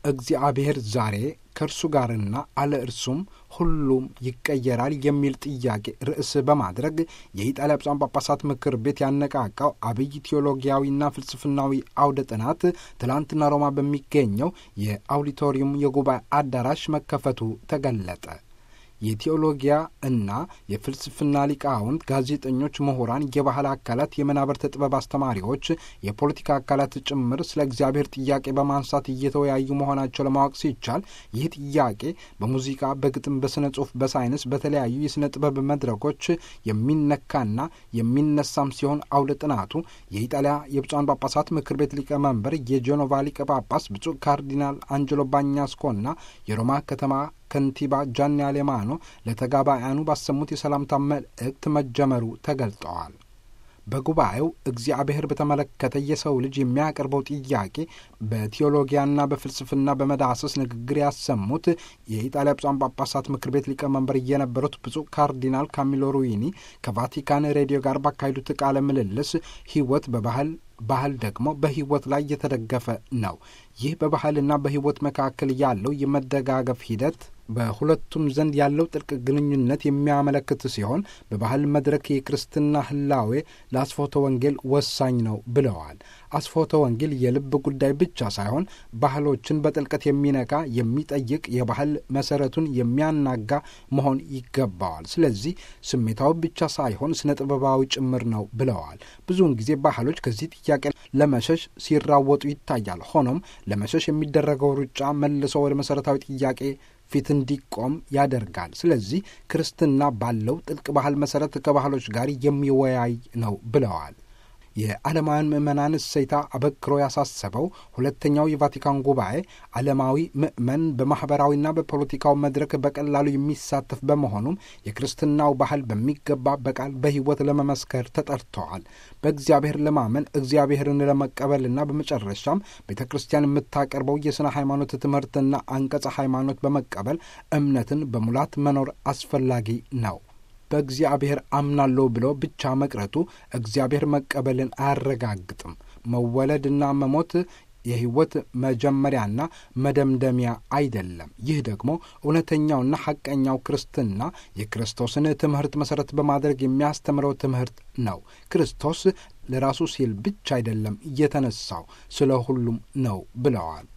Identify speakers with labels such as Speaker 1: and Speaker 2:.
Speaker 1: እግዚአብሔር ዛሬ ከእርሱ ጋርና አለ እርሱም ሁሉም ይቀየራል የሚል ጥያቄ ርዕስ በማድረግ የኢጣሊያ ብፁዓን ጳጳሳት ምክር ቤት ያነቃቃው አብይ ቴዎሎጊያዊና ፍልስፍናዊ አውደ ጥናት ትላንትና ሮማ በሚገኘው የአውዲቶሪየም የጉባኤ አዳራሽ መከፈቱ ተገለጠ። የቴዎሎጊያ እና የፍልስፍና ሊቃውንት፣ ጋዜጠኞች፣ ምሁራን፣ የባህል አካላት፣ የመናብርት ጥበብ አስተማሪዎች፣ የፖለቲካ አካላት ጭምር ስለ እግዚአብሔር ጥያቄ በማንሳት እየተወያዩ መሆናቸው ለማወቅ ሲቻል ይህ ጥያቄ በሙዚቃ፣ በግጥም፣ በስነ ጽሁፍ፣ በሳይንስ፣ በተለያዩ የስነ ጥበብ መድረኮች የሚነካና የሚነሳም ሲሆን አውደ ጥናቱ የኢጣሊያ የብፁዓን ጳጳሳት ምክር ቤት ሊቀመንበር የጄኖቫ ሊቀ ጳጳስ ብፁዕ ካርዲናል አንጀሎ ባኛስኮና የሮማ ከተማ ከንቲባ ጃኒ አሌማኖ ለተጋባያኑ ባሰሙት የሰላምታ መልእክት መጀመሩ ተገልጠዋል። በጉባኤው እግዚአብሔር በተመለከተ የሰው ልጅ የሚያቀርበው ጥያቄ በቴዎሎጊያና በፍልስፍና በመዳሰስ ንግግር ያሰሙት የኢጣሊያ ብፁዓን ጳጳሳት ምክር ቤት ሊቀመንበር የነበሩት ብፁዕ ካርዲናል ካሚሎ ሩዊኒ ከቫቲካን ሬዲዮ ጋር ባካሄዱት ቃለ ምልልስ ሕይወት በባህል ባህል ደግሞ በሕይወት ላይ የተደገፈ ነው። ይህ በባህልና በሕይወት መካከል ያለው የመደጋገፍ ሂደት በሁለቱም ዘንድ ያለው ጥልቅ ግንኙነት የሚያመለክት ሲሆን በባህል መድረክ የክርስትና ህላዌ ለአስፎተ ወንጌል ወሳኝ ነው ብለዋል። አስፎተ ወንጌል የልብ ጉዳይ ብቻ ሳይሆን ባህሎችን በጥልቀት የሚነካ የሚጠይቅ፣ የባህል መሰረቱን የሚያናጋ መሆን ይገባዋል። ስለዚህ ስሜታዊ ብቻ ሳይሆን ስነ ጥበባዊ ጭምር ነው ብለዋል። ብዙውን ጊዜ ባህሎች ከዚህ ጥያቄ ለመሸሽ ሲራወጡ ይታያል። ሆኖም ለመሸሽ የሚደረገው ሩጫ መልሶ ወደ መሰረታዊ ጥያቄ ፊት እንዲቆም ያደርጋል። ስለዚህ ክርስትና ባለው ጥልቅ ባህል መሰረት ከባህሎች ጋር የሚወያይ ነው ብለዋል። የዓለማውያን ምዕመናን እሴታ አበክሮ ያሳሰበው ሁለተኛው የቫቲካን ጉባኤ ዓለማዊ ምዕመን በማኅበራዊና በፖለቲካው መድረክ በቀላሉ የሚሳተፍ በመሆኑም የክርስትናው ባህል በሚገባ በቃል በሕይወት ለመመስከር ተጠርተዋል። በእግዚአብሔር ለማመን እግዚአብሔርን ለመቀበልና በመጨረሻም ቤተ ክርስቲያን የምታቀርበው የሥነ ሃይማኖት ትምህርትና አንቀጸ ሃይማኖት በመቀበል እምነትን በሙላት መኖር አስፈላጊ ነው። በእግዚአብሔር አምናለሁ ብሎ ብቻ መቅረቱ እግዚአብሔር መቀበልን አያረጋግጥም። መወለድና መሞት የሕይወት መጀመሪያና መደምደሚያ አይደለም። ይህ ደግሞ እውነተኛውና ሐቀኛው ክርስትና የክርስቶስን ትምህርት መሠረት በማድረግ የሚያስተምረው ትምህርት ነው። ክርስቶስ ለራሱ ሲል ብቻ አይደለም የተነሳው፣ ስለ ሁሉም ነው ብለዋል።